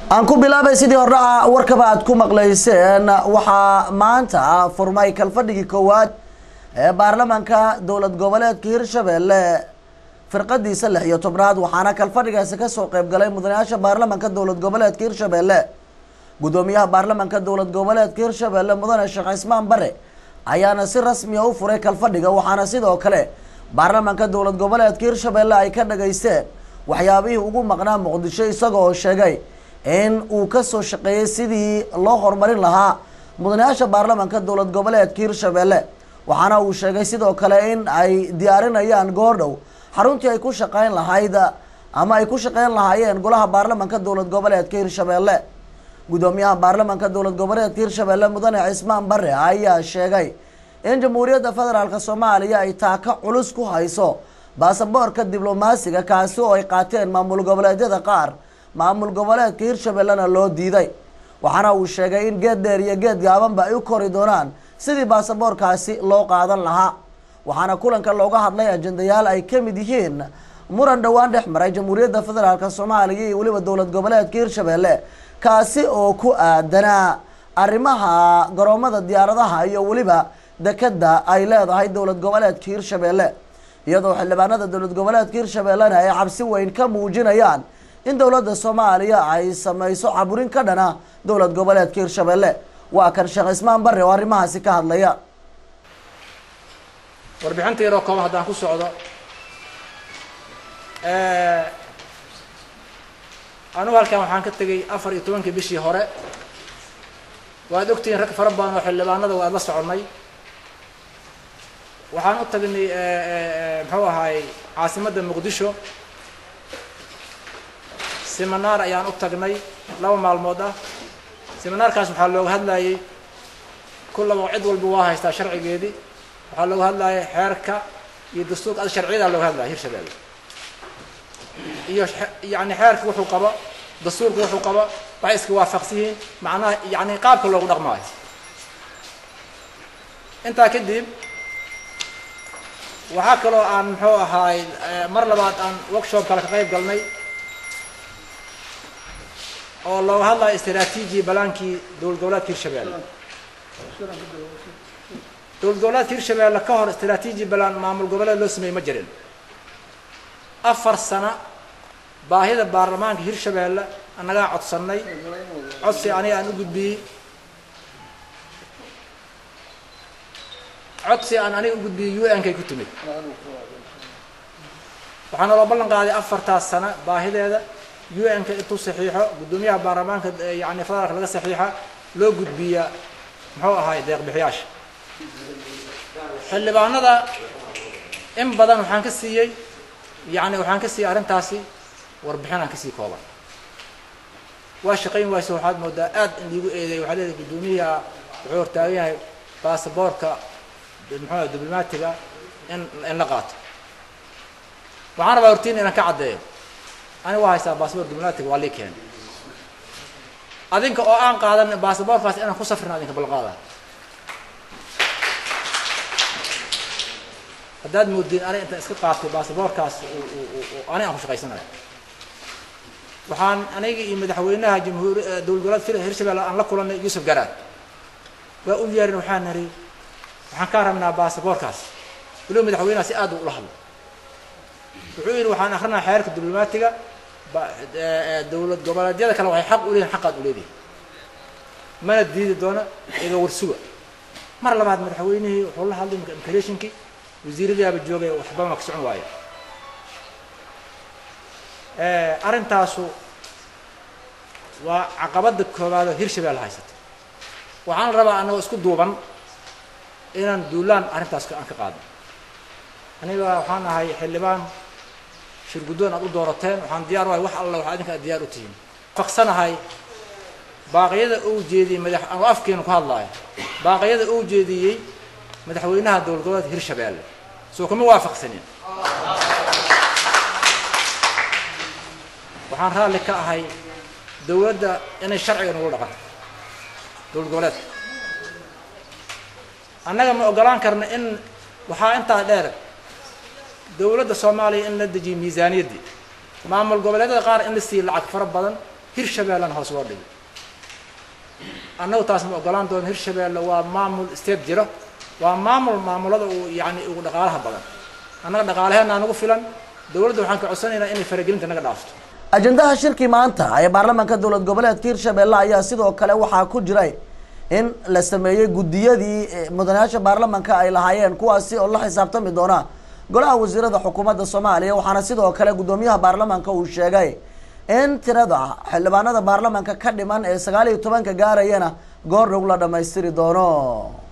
aan ku bilaabay sidii hordhaca warkaba aad ku maqlayseen waxaa maanta furmay kalfadhigii koowaad ee baarlamaanka dowlad goboleedka hirshabelle firqadiisa lix iyo tobnaad waxaana kalfadhigaasi kasoo qeyb galay mudanayaasha baarlamaanka dowlad goboleedka hirshabelle gudoomiyaha baarlamaanka dowlad goboleedka hirshabelle mudane sheekh cismaan bare ayaana si rasmiya u furay kalfadhiga waxaana sidoo kale baarlamaanka dowlad goboleedka hirshabelle ay ka dhageysteen waxyaabihii ugu maqnaa muqdisho isagoo sheegay in uu kasoo shaqeeyey sidii loo horumarin lahaa mudanayaasha baarlamaanka dowlad goboleedka hirshabelle waxaana uu sheegay sidoo kale in ay diyaarinayaan goordhow xaruntii ay ku shaqeyn lahayd ama ay ku shaqeyn lahaayeen golaha baarlamaanka dowlad goboleedka hirshabelle gudoomiyaha baarlamaanka dowlad goboleedka hirshabelle mudane cismaan bare ayaa sheegay in jamhuuriyadda federaalk soomaaliya ay taaka culus ku hayso baasaboorka diblomaasiga kaasi oo ay qaateen maamul goboleedyada qaar maamul goboleedka hirshabellena loo diiday waxaana uu sheegay in geed dheer iyo geed gaabanba ay u kori doonaan sidii baasaboorkaasi loo qaadan lahaa waxaana kulanka looga hadlay ajendayaal ay ka mid yihiin muran dhowaan dhex maray jamhuuriyadda federaalk soomaaliya iyo weliba dowlad goboleedka hirshabelle kaasi oo ku aadanaa arrimaha garoomada diyaaradaha iyo weliba dekeda ay leedahay dowlad goboleedka hirshabelle iyadoo xildhibaanada dowlad goboleedka hirshabellena ay cabsi weyn ka muujinayaan in dowladda soomaaliya ay sameyso caburin ka dhana dowlad goboleedka hirshabelle waa kan sheekh cismaan bare oo arrimahaasi ka hadlaya warbixinta yaroo kooban haddaan ku socdo anugu halkan waxaan ka tegay afar iyo tobankii bishii hore waad ogtihiin rag fara badan oo xildhibaanada waad la soconnay waxaan u tagnay muxuu ahaay caasimadda muqdisho seminaar ayaan u tagnay laba maalmood ah seminaarkaas waxaa looga hadlayay kullaba cid walba waa haystaa sharcigeedii waxaa looga hadlayay xeerka iyo dastuurka ad sharciyadaa looga hadlaya hirshabelle iyo yani xeerka wuxuu qabo dastuurka wuxuu qabo waxay iska waafaqsan yihiin macnaha yani qaabka loogu dhaqmaayo intaa kadib waxaa kaloo aan muxuu ahaay mar labaad aan workshop kale ka qayb galnay oo looga hadlayo istraatiiji balaankii dowlad goboleedka hirshabelle dowlad goboleedka hirshabelle ka hor istraatiiji balaan maamul goboleed loo sameeyey ma jirin afar sano baahida baarlamaanka hirshabelle annagaa codsannay codsi aniga aan u gudbiyey codsi aan aniga u gudbiyey u n kay ku timid waxaa naloo ballan qaaday afartaas sano baahideeda u n ka intuu saxiixo guddoomiyaha baarlamaanka yani federaalka laga saxiixa loo gudbiya muxuu ahaay deeqbixiyaasha xildhibaanada in badan waxaan ka siiyey yani waxaan ka siiyey arrintaasi warbixin aan kasii kooban waa shaqayn wayse waxaad moodaa aad in liigu eedeey waxaa leedahay guddoomiyaha wuxuu hortaagan yahay baasaboorka muxuu diblomaatiga in in la qaato waxaan rabaa hortiin inaan ka caddeeyo aniga waa haystaa baasabor diblomaatiga waa lii keenay adinka oo aan qaadan baasaboorkaas inaan ku safrin adinka balqaada haddaad moodiin aniga intaan iska qaatay baasaboorkaas ani aan ku shaqaysanayo waxaan aniga iyo madaxweynaha jamhuuri dowlad goboleed hirshabelle aan la kulanay yuusuf garaad waa u yeerin waxaan niri waxaan kaa rabnaa baasaboorkaas weliba madaxweynaha si aad u ula hadlo wuxuu yidhi waxaan akrinaa xeerka diblomaatiga dowlad goboleedyada kale waxay xaq u leeyihin xaqaad u leedihin mana diidi doona iga warsuga mar labaad madaxweynihii wuxuu la hadlay immigrationkii wasiiradaaba joogay waxba ma ka socon waayo arrintaasu waa caqabadda koowaadoo hirshabelle haysata waxaan rabaa annagoo isku duuban inaan duulaan arrintaas aan ka qaadno aniga waxaan ahay xildhibaan shir guddoon aad u doorateen waxaan diyaar u ahay wax alla waxa adinka aad diyaar u tihiin faqsanahay baaqyada uu jeediyey madax anu afkeenu ku hadlaayo baaqyada uu jeediyey madaxweynaha dowlad goboleedka hirshabelle soo kuma waafaqsanin waxaan raalli ka ahay dowladda inay sharciga nagu dhaqanto dowlad goboleedka annaga ma ogolaan karna in waxaa intaa dheer dowladda soomaaliya in la dejiyo miisaaniyaddii maamul goboleedyada qaar in la siiyo lacag fara badan hirshabeellena hoos loo dhigay annagu taas ma ogolaan doono hirshabeelle waa maamul state jira waa maamul maamulada uu yani ugu dhaqaalaha badan annaga dhaqaalaheena nagu filan dowladda waxaan ka codsanaynaa inay faragelinta naga dhaafto ajendaha shirkii maanta ee baarlamaanka dowlad goboleedka hirshabelle ayaa sidoo kale waxaa ku jiray in la sameeyey guddiyadii mudanayaasha baarlamaanka ay lahaayeen kuwaasi oo la xisaabtami doona golaha wasiirada xukuumadda soomaaliya waxaana sidoo kale guddoomiyaha baarlamaanka uu sheegay in tirada xildhibaanada baarlamaanka ka dhiman ee sagaal iyo tobanka gaarayana goor dhow la dhamaystiri doono